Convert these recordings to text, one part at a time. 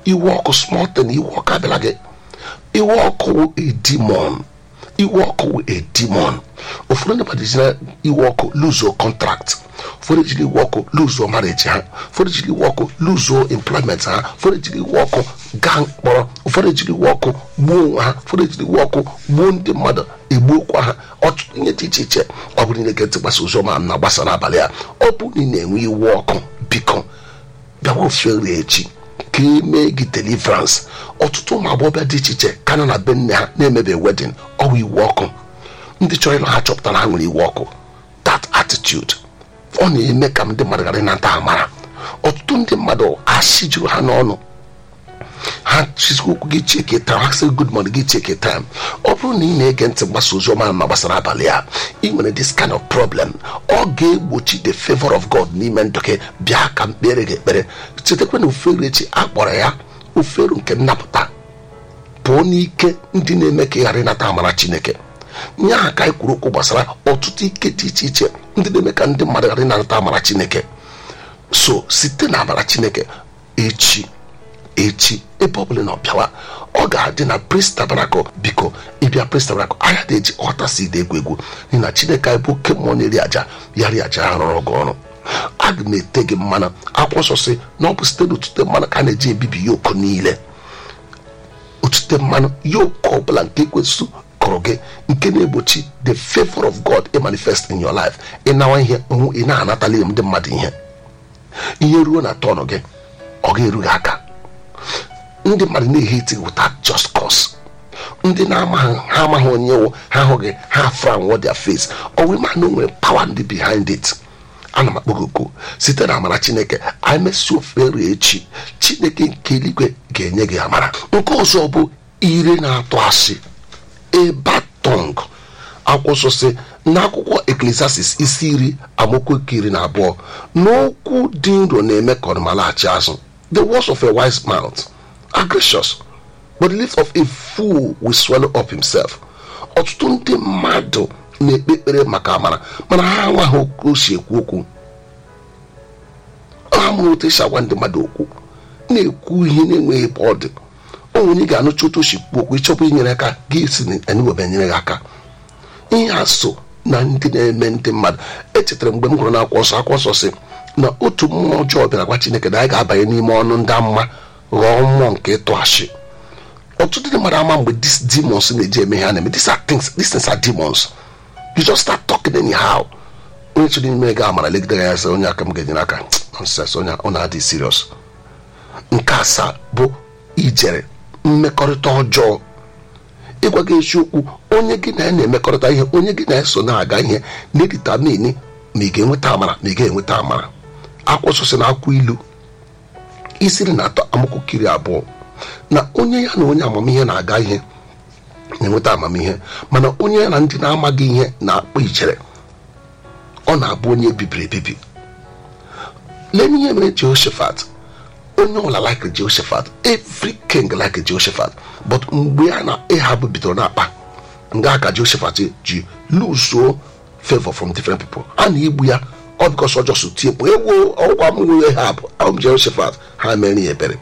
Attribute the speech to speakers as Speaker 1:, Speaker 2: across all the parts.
Speaker 1: iwe ọkụ small thing iwe ọkụ abịala gị iwe ọkụ wụ a demon iwe ọkụ wụ a demon ụfọdụ ndị mmadụ jiri iwe ọkụ luzuo contract ụfọdụ jiri iwe ọkụ luzuo marriage ha ụfọdụ jiri iwe ọkụ luzuo employment ha ụfọdụ jiri iwe ọkụ gaa mkpọrọ ụfọdụ jiri iwe ọkụ gbuo onwe ha ụfọdụ jiri iwe ọkụ gbuo ndị mmadụ egbuokwa ha ọtụtụ ihe dị iche iche ọ bụrụ na ị ga-ntị gbasa ozi ọma na gbasa n'abalị a ọ bụ na ị na-enwe iwe ọkụ biko bịawa ofere echi ka emee gị deliverance ọtụtụ ụmụ agbọghọbịa dị iche iche ka nọ na be nne ha na-emebe wedin ọwụ iwe ọkụ ndị chọrọ ịlụ ha chọpụtara ha nwere iwe ọkụ that attitude ọ na-eme ka ndị mmadụ ghara ịnata amara ọtụtụ ndị mmadụ asị juru ha n'ọnụ ha chizikwa okwu gị cheke time ha sị good morning gị cheke time ọ bụrụ na ị na-ege ntị mgbasa ozi ọma ma gbasara abalị a ị nwere this kind of problem ọ ga-egbochi the favor of God n'ime ndụ gị bịa ka mkpere gị ekpere chetakwa na ofere echi akpọrọ ya ofere nke nnapụta pụọ n'ike ndị na-eme ka ị ghara ịnata amara Chineke nye aha ka anyị kwuru okwu gbasara ọtụtụ ike dị iche iche ndị na-eme ka ndị mmadụ ghara ịnata amara Chineke so site na amara Chineke echi echi ebe ọ bụla na ọbịawa ọ ga-adị na Praise Tabernacle biko ịbịa Praise Tabernacle anya dị eji ọta si dị egwu egwu n'ihi na Chineke anyị bụ oke mmụọ na-eri aja ya ri aja ha rụrụ gị ọrụ aga m ete gị mmanụ akwụkwọ nsọ si na ọ bụ site n'otute mmanụ ka a na-eji ebibi yoku niile otute mmanụ yoku ọbụla nke ekwesị kụrụ gị nke na-egbochi the favor of God ị manifest in your life ịnawa ihe ị na-anatala ndị mmadụ ihe ihe ruo na tọnụ gị ọ ga-eru gị aka ndị mmadụ na-eheti without just cause ndị na-amaghị ha amaghị onye wụ ha ahụghị ha fran what their face ọwụ ma na o nwere power ndị behind it ana m akpọgogo site na amara chineke anyị mesị ofere echi chineke nke eluigwe ga-enye gị amara nke ọzọ bụ ire na-atụ asị ebatong akwụsọ si n'akwụkwọ eklesiastis isi iri amaokwu nke iri na abụọ n'okwu dị nro na-eme ka ọnụma laghachi azụ the words of a wise mouth are gracious but the lips of a fool will swallow up himself ọtụtụ ndị mmadụ na-ekpe ekpere maka amara mana ha amaghị okwu o si ekwu okwu ha mụrụ otu esi agwa ndị mmadụ okwu na-ekwu ihe na-enweghị ebe ọ dị o nwere ị ga-anụcha otu o si kwu okwu ịchọpụ inyere aka gị si eniwebe nyere gị aka ihe a so na ndị na-eme ndị mmadụ echetara mgbe m gụrụ na akwụkwọ nsọ akwụkwọ nsọ si na otu mmụọ ọjọọ bịara gwa chineke na anyị ga-abanye n'ime ọnụ ndị amụma ghọọ mmụọ nke ịtụ ashị ọtụtụ ndị mmadụ ama mgbe these demons na-eji eme ihe a na-eme these are things these things are demons you just start talking anyhow onye chọrọ ime ga amara legide ya sị onye aka m ga-enyere aka nonsense onye ọ na-adị serious nke asaa bụ ijere mmekọrịta ọjọọ ịgwa gị eziokwu onye gị na ya na-emekọrịta ihe onye gị na-eso na-aga ihe na-editamini ma ị ga-enweta amara ma ị ga-enweta amara akwụsịsị na akwụ ilu isiri na atọ amakwụkiri abụọ na onye ya na onye amamihe na-aga ihe na-enweta amamihe mana onye ya na ndị na-amaghị ihe na-akpọ ijere ọ na-abụ onye bibiri ebibi lee n'ihe mere Jehoshaphat onye ọbụla like Jehoshaphat every king like Jehoshaphat but mgbe a na ịhabụ bidoro na-akpa nga aka Jehoshaphat ji luzuo favor from different people a na-egbu ya ọ bikọs ọjọọ so tie mkpu ewu ọgwa m nwe ha bụ abụ Jehoshaphat ha mere ya ebere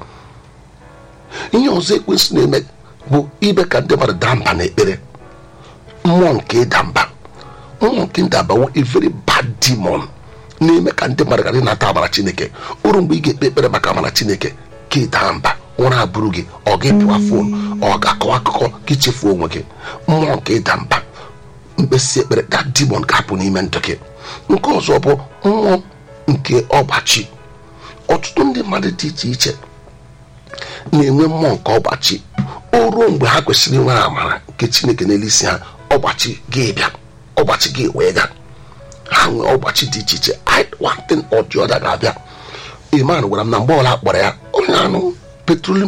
Speaker 1: ihe ọzọ ekwensị na-eme bụ ime ka ndị mmadụ daa mba n'ekpere mmụọ nke ịda mba mmụọ nke ịda mba wụ a very bad demon na-eme ka ndị mmadụ ghara ịnata amara chineke uru mgbe ị ga-ekpe ekpere maka amara chineke ka ịdaa mba ụra abụrụ gị ọ ga-epiwa fon ọ ga-akọwa akụkọ ka ichefuo onwe gị mmụọ nke ịda mba mkpesi ekpere that demon ga-apụ n'ime ndụ gị nke ọzọ bụ mmụọ nke ọgbachi ọtụtụ ndị mmadụ dị iche iche na-enwe mmụọ nke ọgbachi o ruo mgbe ha kwesịrị inwere amara nke chineke n'elu isi ha ọgbachi gị bịa ọgbachi gị wee ga ha nwee ọgbachi dị iche iche one thing or the other ga-abịa iman gwara m na mgbe ọla kpọrọ ya onye anụ petroleum